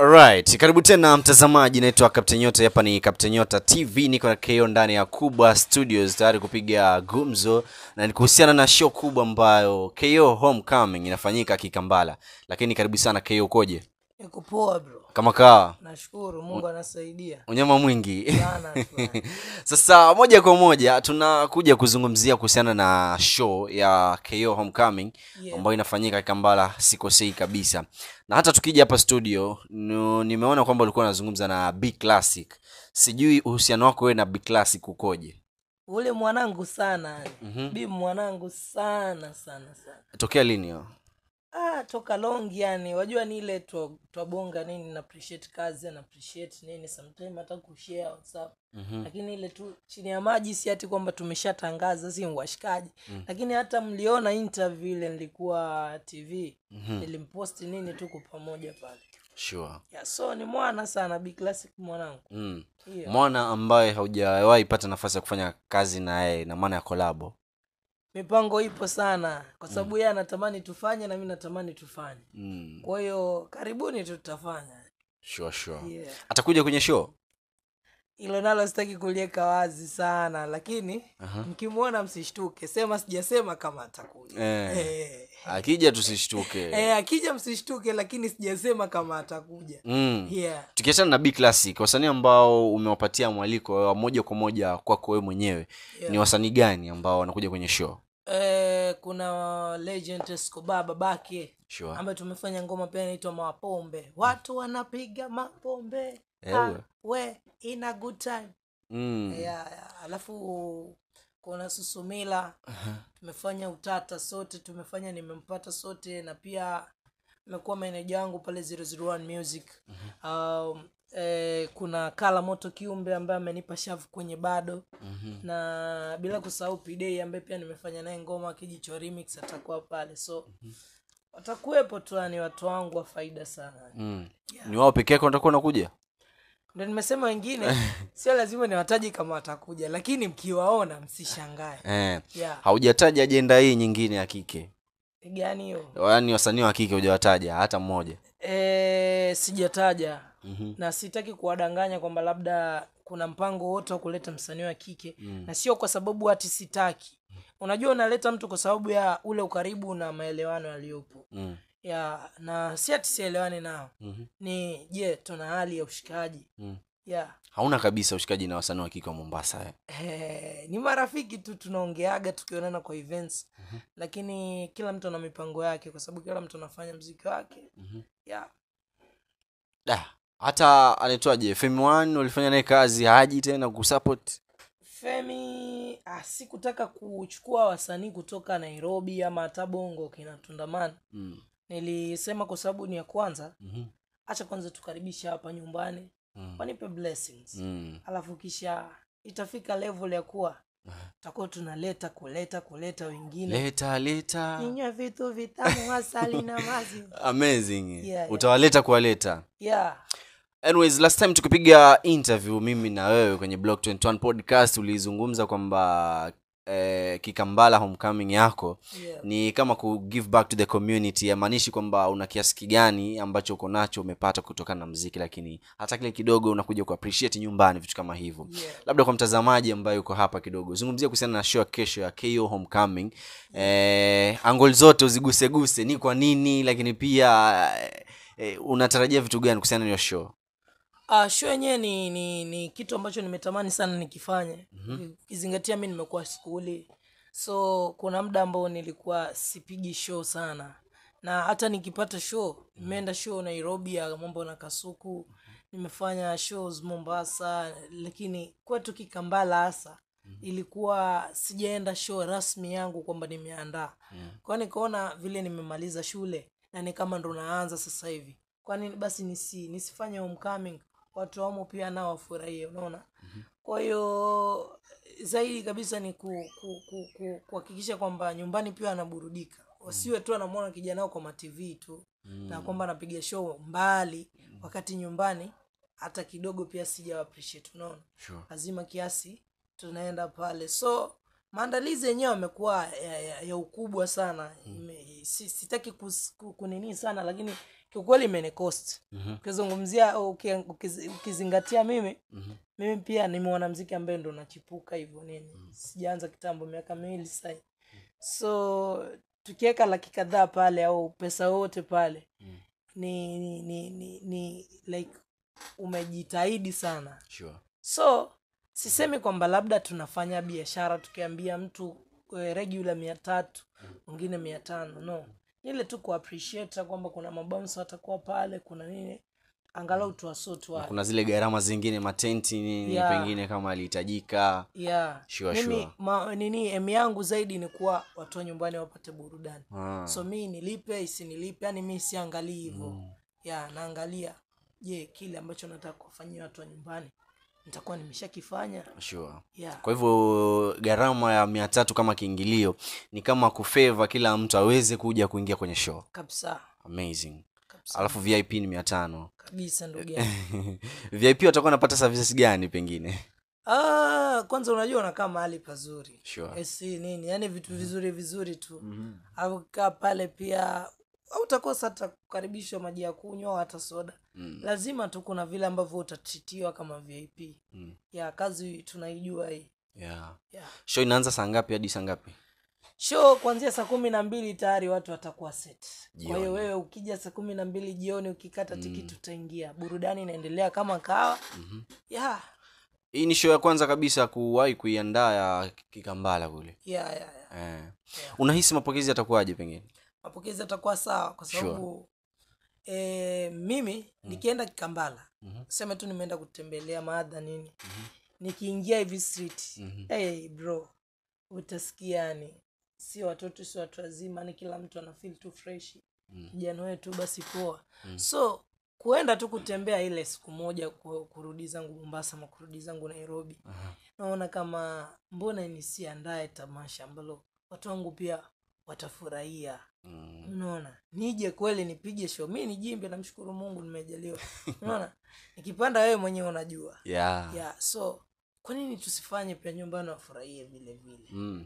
Alright, karibu tena mtazamaji, naitwa Captain Nyota. Hapa ni Captain Nyota TV, niko na KO ndani ya Kubwa Studios tayari kupiga gumzo na ni kuhusiana na show kubwa ambayo KO Homecoming inafanyika Kikambala. Lakini karibu sana KO, ukoje? Niko poa bro, Kama kawa nashukuru Mungu anasaidia unyama mwingi sana tu. Sasa moja kwa moja tunakuja kuzungumzia kuhusiana na show ya KO Homecoming Yeah. ambayo inafanyika Kambala, sikosei kabisa. Na hata tukija hapa studio nu, nimeona kwamba ulikuwa unazungumza na B Classic. Sijui uhusiano wako wewe na B Classic ukoje? Ule mwanangu sana yani. Mhm. Bi mwanangu sana sana sana. Tokea lini hiyo? Ah, toka long yani, wajua ni ile twa- twabonga nini na appreciate kazi na appreciate nini sometime hata kushare WhatsApp. Mhm. Lakini ile tu chini ya maji si ati kwamba tumeshatangaza si washikaji. Lakini hata mliona interview ile nilikuwa TV. Mhm. Nilimposti nini tuko pamoja pale. Sure. Yeah, so ni mwana sana Big Classic mwanangu. Mm. Yeah. Mwana ambaye haujawahi pata nafasi ya kufanya kazi na yeye na maana ya kolabo. mipango ipo sana kwa sababu yeye anatamani tufanye na mi natamani tufanye Mm. kwa hiyo karibuni tu tutafanya Sure, sure. yeah. Atakuja kwenye show? hilo nalo sitaki kuliweka wazi sana lakini Aha. mkimwona msishtuke sema sijasema kama atakuja Eh. Eh. Akija tusishtuke. Eh, akija msishtuke lakini sijasema kama atakuja Mm. yeah. tukiachana na B Classic, wasanii ambao umewapatia mwaliko wa moja kwa moja kwako wewe mwenyewe Yeah. ni wasanii gani ambao wanakuja kwenye show? eh, kuna legend Escobar babake Sure. ambaye tumefanya ngoma pia inaitwa mapombe watu wanapiga mapombe Ewe. ah, we in a good time Mm. ya, ya. alafu kuna susumila tumefanya utata sote tumefanya nimempata sote na pia imekuwa meneja wangu pale 001 music um, eh, kuna kala moto kiumbe ambaye amenipa shavu kwenye bado Mhm. na bila kusahau pidei ambaye pia nimefanya naye ngoma kijicho remix atakuwa pale so watakuwepo tu yani watu wangu wa faida sana Mm. Ni wao peke yake watakuwa wanakuja? ndo nimesema wengine sio lazima niwataji kama watakuja lakini mkiwaona msishangae Eh. yeah. Haujataja ajenda hii nyingine ya kike. gani hiyo Yaani wasanii wa kike hujawataja hata mmoja. e, sijataja Mhm. na sitaki kuwadanganya kwamba labda kuna mpango wote wa kuleta msanii wa kike Mm. na sio kwa sababu hati sitaki unajua unaleta mtu kwa sababu ya ule ukaribu na maelewano yaliyopo Mm. ya na si ati sielewani nao Mhm. ni je tuna hali ya ushikaji Mm. ya Hauna kabisa ushikaji na wasanii wa kike wa Mombasa eh. Eh, ni marafiki tu tunaongeaga tukionana kwa events lakini kila mtu ana mipango yake kwa sababu kila mtu anafanya mziki wake Mhm. yeah. Da. Hata anaitwaje Femi One ulifanya naye kazi haji tena kusupport. femi ah, sikutaka kuchukua wasanii kutoka nairobi ama hata bongo kina tundamani Mm. nilisema kwa sababu ni ya kwanza Mhm. hacha kwanza tukaribisha hapa nyumbani Mm. wanipe blessings Mm. alafu kisha itafika level ya kuwa tutakuwa tunaleta kuleta kuleta wengine Leta leta. ninywe vitu vitamu asali na maziwa amazing Yeah, yeah. utawaleta kuwaleta yeah. anyways last time tukipiga interview mimi na wewe kwenye block 21 podcast ulizungumza kwamba eh, kikambala homecoming yako Yeah. ni kama ku give back to the community yamaanishi kwamba una kiasi kigani ambacho uko nacho umepata kutokana na mziki lakini hata kile kidogo unakuja ku appreciate nyumbani vitu kama hivyo Yeah. labda kwa mtazamaji ambaye uko hapa kidogo zungumzia kuhusiana na show ya kesho ya ko homecoming eh, angol zote uziguseguse ni kwa nini lakini pia eh, eh, unatarajia vitu gani kuhusiana na hiyo show Uh, show yenyewe ni, ni ni kitu ambacho nimetamani sana nikifanye ukizingatia mi nimekuwa skuli so kuna muda ambao nilikuwa sipigi show sana na hata nikipata show nimeenda show nairobi ya mambo na kasuku nimefanya shows mombasa lakini kwetu kikambala hasa ilikuwa sijaenda show rasmi yangu kwamba nimeandaa kwao nikaona vile nimemaliza shule na ni kama ndo naanza sasa hivi kwani basi nisi, nisifanye homecoming watu wamo pia nao wafurahie unaona kwa hiyo zaidi kabisa ni kuhakikisha ku, ku, ku, kuhakikisha kwamba nyumbani pia anaburudika wasiwe tu anamwona kijana wao kwa matv tu na kwamba anapiga show mbali wakati nyumbani hata kidogo pia sija appreciate unaona sure. lazima kiasi tunaenda pale so maandalizi yenyewe yamekuwa ya, ya, ya ukubwa sana Ime, si, sitaki kus- ku- kunini sana lakini kiukweli imenikost Mhm. ukizungumzia uki- ukizi- ukizingatia mimi Mhm. mimi pia ni mwanamziki ambaye ndo nachipuka hivyo nini sijaanza kitambo miaka miwili sasa so tukiweka laki kadhaa pale au pesa yote pale Mm. ni, ni, ni, ni, ni like umejitahidi sana Sure. so sisemi kwamba labda tunafanya biashara tukiambia mtu eh, regular mia tatu mwingine mia tano no Ni ile tu kuappreciate kwamba kuna mabounce watakuwa pale kuna nini angalau tuwasotu Na wale kuna zile gharama zingine matenti nini Yeah. pengine kama alihitajika yeah. Sure, mimi sure. ma, nini em yangu zaidi ni kuwa watu wa nyumbani wapate burudani Ah. so mi nilipe isinilipe yani mi siangalii hivyo ya naangalia je kile ambacho nataka kuwafanyia watu wa nyumbani nitakuwa nimeshakifanya sure. yeah. kwa hivyo gharama ya mia tatu kama kiingilio ni kama kufeva kila mtu aweze kuja kuingia kwenye show kabisa amazing kabisa alafu vip ni mia tano kabisa ndugu yangu vip watakuwa wanapata services gani pengine ah, kwanza unajua unakaa mahali pazuri Sure. AC nini yani vitu vizuri vizuri tu au kaa pale pia utakosa hata kukaribishwa maji ya kunywa au hata soda Mm. lazima tu kuna vile ambavyo utatritiwa kama vip Mm. ya kazi tunaijua hii yeah. yeah. show inaanza saa ngapi hadi saa ngapi show kuanzia saa kumi na mbili tayari watu watakuwa set kwa hiyo Jioni. wewe ukija saa kumi na mbili jioni ukikata tikiti utaingia burudani inaendelea kama kawa Mhm. yeah. hii ni show ya kwanza kabisa kuwahi kuiandaa ya kikambala kule Yeah, yeah, yeah. eh. unahisi mapokezi yatakuwaje pengine mapokezi atakuwa sawa kwa Sure. sababu e, mimi nikienda kikambala Mhm. sema tu nimeenda kutembelea maadha nini nikiingia hivi street Mhm. hey, bro utasikia yani si watoto si watu wazima ni kila mtu ana feel tu fresh Mm. kijana wetu basi poa Mm. so kuenda tu kutembea ile siku moja ku- kurudi zangu mombasa ama kurudi zangu nairobi Aha. naona kama mbona nisiandae tamasha ambalo watu wangu pia watafurahia Mm. unaona nije kweli nipige show mi nijimbe namshukuru mungu nimejaliwa unaona nikipanda wewe mwenyewe unajua yeah. yeah so kwa nini tusifanye pia nyumbani wafurahie vile vile Mm.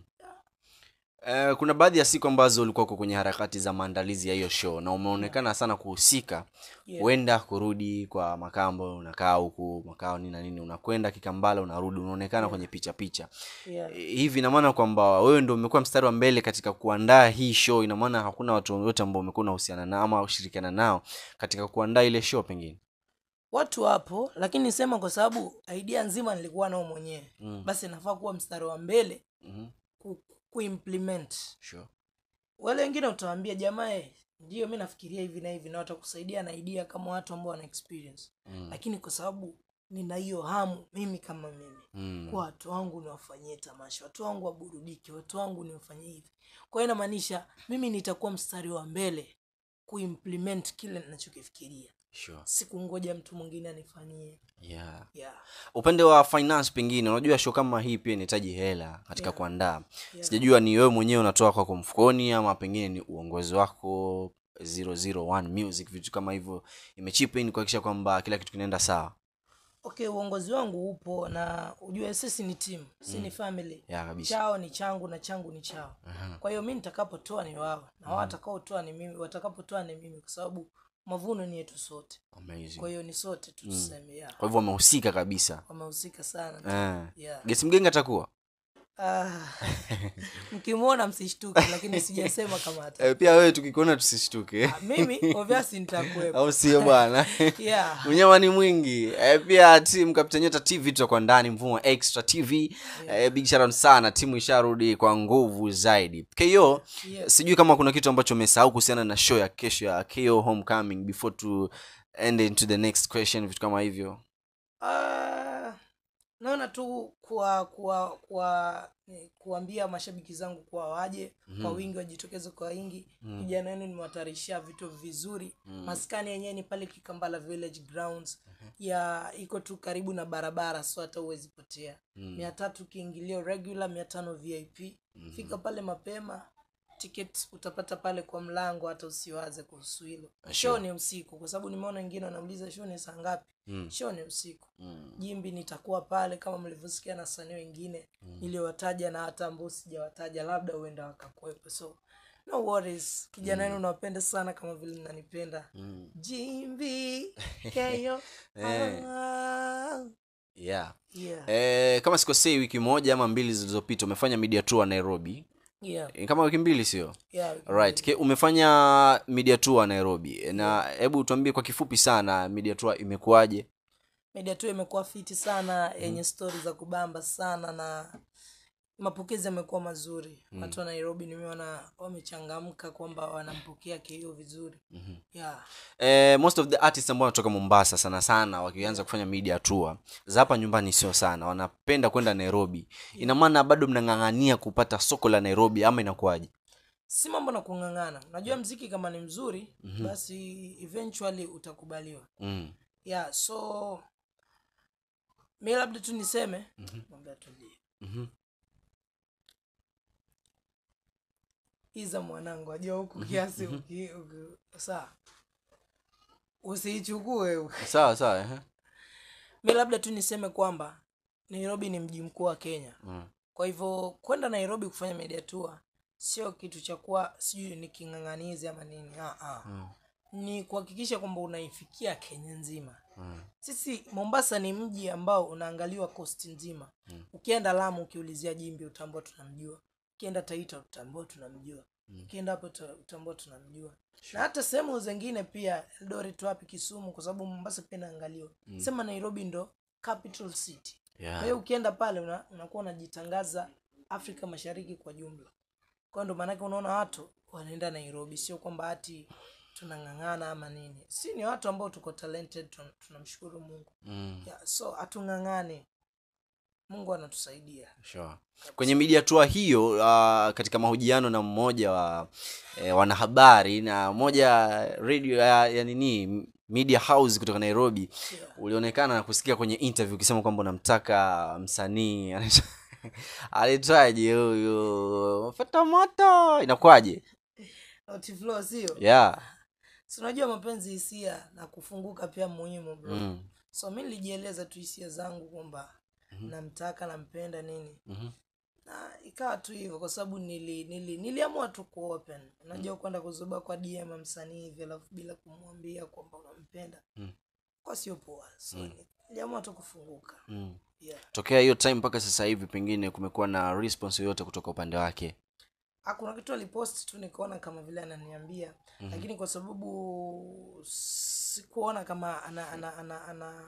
Eh, kuna baadhi ya siku ambazo ulikuwa uko kwenye harakati za maandalizi ya hiyo show na umeonekana sana kuhusika Yeah. huenda kurudi kwa makambo unakaa huku makao nini na nini unakwenda kikambala unarudi unaonekana kwenye picha picha yeah. Eh, hivi ina maana kwamba wewe ndo umekuwa mstari wa mbele katika kuandaa hii show ina maana hakuna watu wote ambao umekuwa unahusiana nao ama ushirikiana nao katika kuandaa ile show pengine watu wapo lakini sema kwa sababu idea nzima nilikuwa nao mwenyewe Mm. basi nafaa kuwa mstari wa mbele Mhm. ku, kuimplement sure. wale wengine utawaambia jamaa eh, ndio mi nafikiria hivi na hivi na watakusaidia na idea kama watu ambao wana experience Mm. lakini kwa sababu nina hiyo hamu mimi kama mimi Mm. kwa watu wangu niwafanyie tamasha watu wangu waburudike watu wangu niwafanyie hivi kwa hiyo inamaanisha mimi nitakuwa mstari wa mbele kuimplement kile ninachokifikiria Sure. sikungoja mtu mwingine anifanyie Yeah. yeah. upande wa finance pengine unajua show kama hii pia inahitaji hela katika Yeah. kuandaa Yeah. sijajua ni wewe mwenyewe unatoa kwako mfukoni ama pengine ni uongozi wako 001 music vitu kama hivyo imechipa in kuhakikisha kwamba kila kitu kinaenda sawa okay uongozi wangu upo na ujue sisi ni team si ni family ya kabisa chao ni changu na changu ni chao Aha. kwa hiyo mi nitakapotoa ni wao na wao watakaotoa ni mimi watakapotoa ni mimi kwa sababu mavuno ni yetu sote Amazing. kwa hiyo ni sote tu tuseme yeah. kwa hivyo wamehusika kabisa wamehusika sana Eh. yeah. gesi mgenga atakuwa ah, mkimwona msishtuke lakini sijasema kama hata eh, pia wewe tukikuona tusishtuke Ah, mimi obviously nitakuwepo au sio bwana yeah. unyama ni mwingi eh, pia timu Captain Nyota tv tutakuwa ndani mfumo wa extra tv eh, big shout out sana timu isharudi kwa nguvu zaidi ko Yes. sijui kama kuna kitu ambacho umesahau kuhusiana na show ya kesho ya ko homecoming before to end into the next question vitu kama hivyo Ah, naona tu kuwa kuwa kuwa eh, kuambia mashabiki zangu kuwa waje kwa wingi wajitokeze kwa wingi vijana wenu nimewatayarishia vitu vizuri maskani yenyewe ni pale kikambala village grounds ya iko tu karibu na barabara so hata huwezi potea mia tatu kiingilio regular mia tano vip fika pale mapema ticket utapata pale kwa mlango hata usiwaze kuhusu hilo Sure. show ni usiku kwa sababu nimeona wengine wanauliza show ni saa ngapi Mm. show ni usiku Mm. jimbi nitakuwa pale kama mlivyosikia na wasanii wengine niliowataja na hata ambao sijawataja labda huenda wakakuwepo so no worries kijana wenu nawapenda sana kama vile nanipenda Mm. jimbi keyo Eh. ah. yeah yeah. Eh, kama sikosei wiki moja ama mbili zilizopita umefanya media tour nairobi yeah. Eh, kama wiki mbili sio yeah. right Ke, umefanya media tour nairobi na hebu tuambie kwa kifupi sana media tour imekuwaje media tu imekuwa fiti sana yenye stori za kubamba sana na mapokezi yamekuwa mazuri watu wa nairobi nimeona wamechangamka kwamba wanampokea kio vizuri Mhm. yeah. eh, most of the artists ambao wanatoka mombasa sana sana wakianza kufanya media tour za hapa nyumbani sio sana wanapenda kwenda nairobi ina maana bado mnang'ang'ania kupata soko la nairobi ama inakuwaje si mambo na kung'ang'ana unajua mziki kama ni mzuri basi eventually utakubaliwa mm. yeah so mi labda tu niseme Mwambie atulie. Mhm. iza mwanangu ajua huku kiasi uki- uki- saa usiichukue sawa sawa ehe. mi labda tu niseme kwamba nairobi ni mji mkuu wa kenya mm. kwa hivyo kwenda nairobi kufanya media tour sio kitu cha kuwa sijui ni king'ang'anizi ama nini ah, ah. Mm. ni kuhakikisha kwamba unaifikia kenya nzima Mm. sisi mombasa ni mji ambao unaangaliwa kosti nzima ukienda lamu ukiulizia jimbi utambua tunamjua ukienda taita utambua tunamjua ukienda hapo uta- utambua tunamjua na hata sehemu zingine pia eldoret wapi kisumu kwa sababu mombasa pia inaangaliwa sema nairobi ndo capital city kwa yeah. hiyo ukienda pale una- unakuwa unajitangaza afrika mashariki kwa jumla kwa hiyo ndo maanake unaona watu wanaenda nairobi sio kwamba hati tunang'ang'ana ama nini si ni watu ambao tuko talented tun- tunamshukuru mungu mm. yeah, so hatung'ang'ane mungu anatusaidia sure. kwenye media tour hiyo uh, katika mahojiano na mmoja wa eh, wanahabari na moja radio ya, ya nini media house kutoka nairobi yeah. ulionekana na kusikia kwenye interview ukisema kwamba unamtaka msanii anaitwa- anaitwaje huyu fata moto inakuwaje Notiflow, sio yeah si unajua mapenzi hisia na kufunguka pia muhimu bro mm. so mi nilijieleza tu hisia zangu kwamba namtaka nampenda nini Mhm. na ikawa tu hivyo kwa sababu nili, nili, niliamua tu kuopen unajua kwenda kuzuba kwa dm msanii hivi alafu bila kumwambia kwamba unampenda Mm. kwa sio poa so niliamua tu kufunguka Mm. yeah. tokea hiyo time mpaka sasa hivi pengine kumekuwa na response yoyote kutoka upande wake Ah, kuna kitu alipost tu nikaona kama vile ananiambia mm-hmm. lakini kwa sababu sikuona kama ana ana ana, ana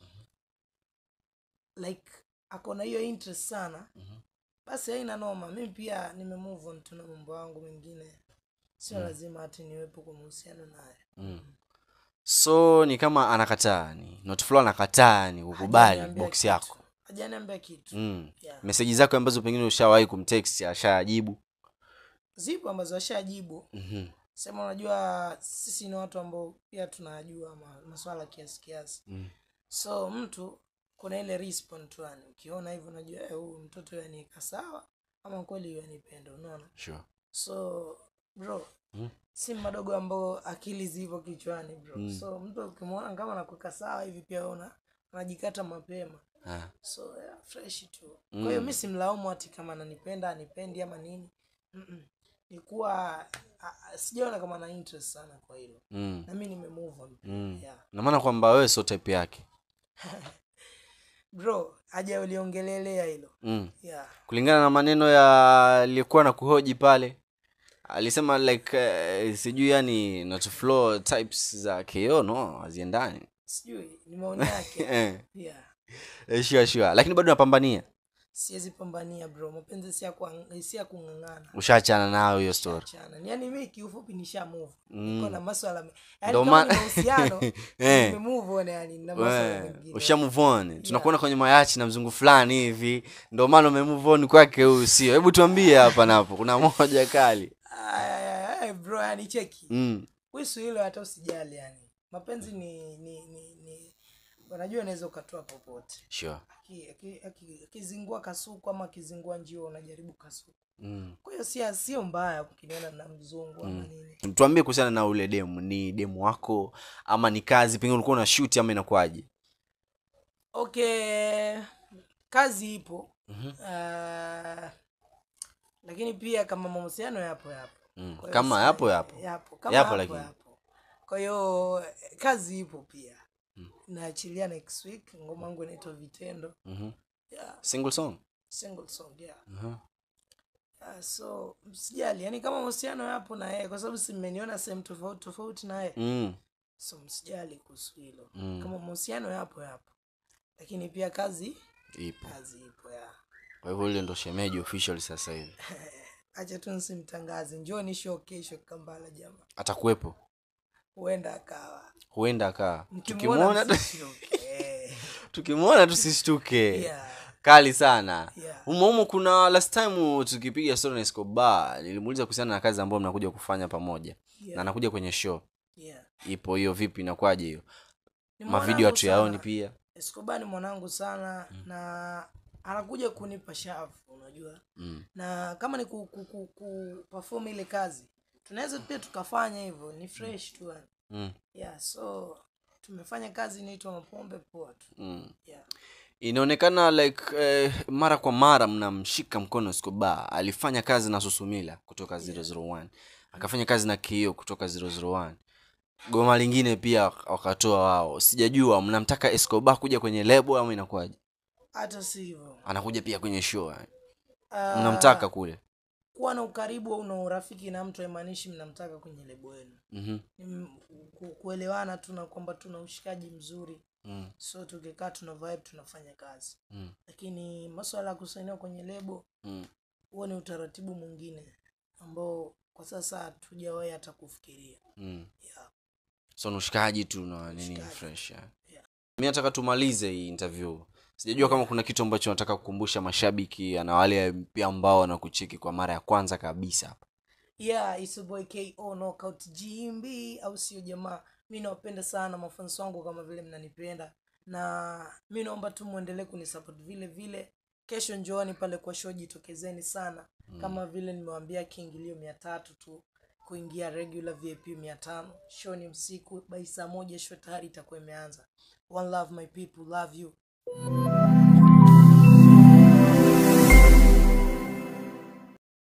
like ako na hiyo interest sana Mhm. basi haina noma mi pia nimemove on tuna mambo yangu mengine sio lazima hati niwepo kwa mahusiano naye mm. so ni kama anakataa ni notflo anakataa ni kukubali Hajaniambia box kitu. yako hajaniambia kitu mm. yeah. meseji zako ambazo pengine ushawahi kumtext ashajibu zipo ambazo ashajibu mm-hmm. sema unajua sisi ni watu ambao pia tunajua ma, maswala kiasi kiasi mm. so mtu kuna ile respond tu yani ukiona hivyo unajua eh, huyu mtoto yanika sawa ama kweli yanipenda unaona sure. so bro Mm. si madogo ambao akili zipo kichwani bro Mm. so mtu ukimwona kama nakuweka sawa hivi pia una unajikata mapema ah. so yeah, fresh tu Mm. kwa hiyo mi simlaumu hati kama ananipenda anipendi ama nini Mm-mm. nikuwa a- a- sijaona kama na interest sana kwa hilo mm. na mi nimemove on mm. yeah. namaana kwamba wewe sio type yake bro haja uliongelelea hilo mm. yeah. kulingana na maneno ya aliyekuwa na kuhoji pale alisema like uh, sijui yani not flow types za ko no haziendani sijui ni maoni yake Eh, yeah. eh, sure, sure. lakini bado napambania siwezi pambania bro mapenzi si ya kuang- si ya kung'ang'ana ushaachana nayo hiyo story chana yani mi kiufupi nisha move Mm. niko na maswala me- yani Ndo kama ma- ni mahusiano Eh. nimemove on yani na maswala We, mengine usha move on tunakuona kwenye mayachi na mzungu fulani hivi ndo maana ume move on kwake huyu sio hebu tuambie hapa napo kuna moja kali Ay, ay, ay, ay, bro yani cheki mm. wisu hilo hata usijali yani mapenzi ni ni ni, ni unajua unaweza ukatoa popote sure Aki- aki- aki- akizingua kasuku ama akizingua njio unajaribu kasuku mm. kwa hiyo si sio mbaya ukiniona na mzungu ama nini tuambie kuhusiana na ule demu ni demu wako ama ni kazi pengine ulikuwa una shoot ama inakuwaje okay kazi ipo Mhm. Ah, lakini pia kama mahusiano yapo yapo Mm. Kwa hiyo kama si- yapo yapo yapo kama Yapo yapo, lakini. yapo. kwa hiyo eh, kazi ipo pia naachilia next week ngoma yangu inaitwa vitendo Mhm. yeah, single song single song yeah. Mhm. Ah, so msijali yani kama mahusiano yapo na yeye kwa sababu si mmeniona sehemu tofauti tofauti na yeye mm. so msijali kuhusu hilo Mm. kama mahusiano yapo yapo lakini pia kazi ipo kazi ipo ya kwa hivyo ile ndo shemeji official sasa hivi acha tu nsimtangaze njoni show kesho kambala jama atakuwepo huenda akawa huenda akaa Mkimwona tukimwona tu- msishtuke. Eh, tukimwona tusishtuke yeah, kali sana yeah. humo humo kuna last time tukipiga story na Escobar nilimuuliza kuhusiana na kazi ambayo mnakuja kufanya pamoja Yeah. na anakuja kwenye show Yeah. ipo hiyo vipi inakuwaje hiyo Ni mavideo mwanangu hatuyaoni sana. pia Escobar ni mwanangu sana na anakuja kunipa shavu unajua mm. na kama ni ku, ku, ku, ku perform ile kazi tunaweza pia tukafanya hivyo ni fresh tu yani. Mm. yeah so tumefanya kazi inaitwa mapombe poa tu Mm. yeah. inaonekana like eh, mara kwa mara mnamshika mkono Escobar alifanya kazi na Susumila kutoka 001 akafanya kazi na Kio kutoka 001 goma lingine pia wakatoa wao sijajua mnamtaka Escobar kuja kwenye lebo ama inakuwaje hata si hivyo anakuja pia kwenye show yani. Ah, mnamtaka kule kuwa na ukaribu au na urafiki na mtu haimaanishi mnamtaka kwenye lebo yenu mm-hmm. ni m- ku, kuelewana tu na kwamba tuna ushikaji mzuri mm. so tukikaa tuna vibe tunafanya kazi Mm. lakini maswala ya kusainiwa kwenye lebo Mm. huo ni utaratibu mwingine ambao kwa sasa hatujawahi hata kufikiria Mm. yeah. so ni ushikaji tu na nini Ushikaji. fresh yeah. Yeah. mi nataka tumalize hii interview sijajua kama kuna kitu ambacho nataka kukumbusha mashabiki na wale pia ambao wanakucheki kwa mara ya kwanza kabisa hapa yeah it's a boy ko knockout gmb au sio jamaa mi nawapenda sana mafansi wangu kama vile mnanipenda na mi naomba tu mwendelee kunisupport vile vile kesho njooni pale kwa show jitokezeni sana mm. kama vile nimewambia kiingilio mia tatu tu kuingia regular vip mia tano show ni usiku bai saa moja show tayari itakuwa imeanza one love my people love you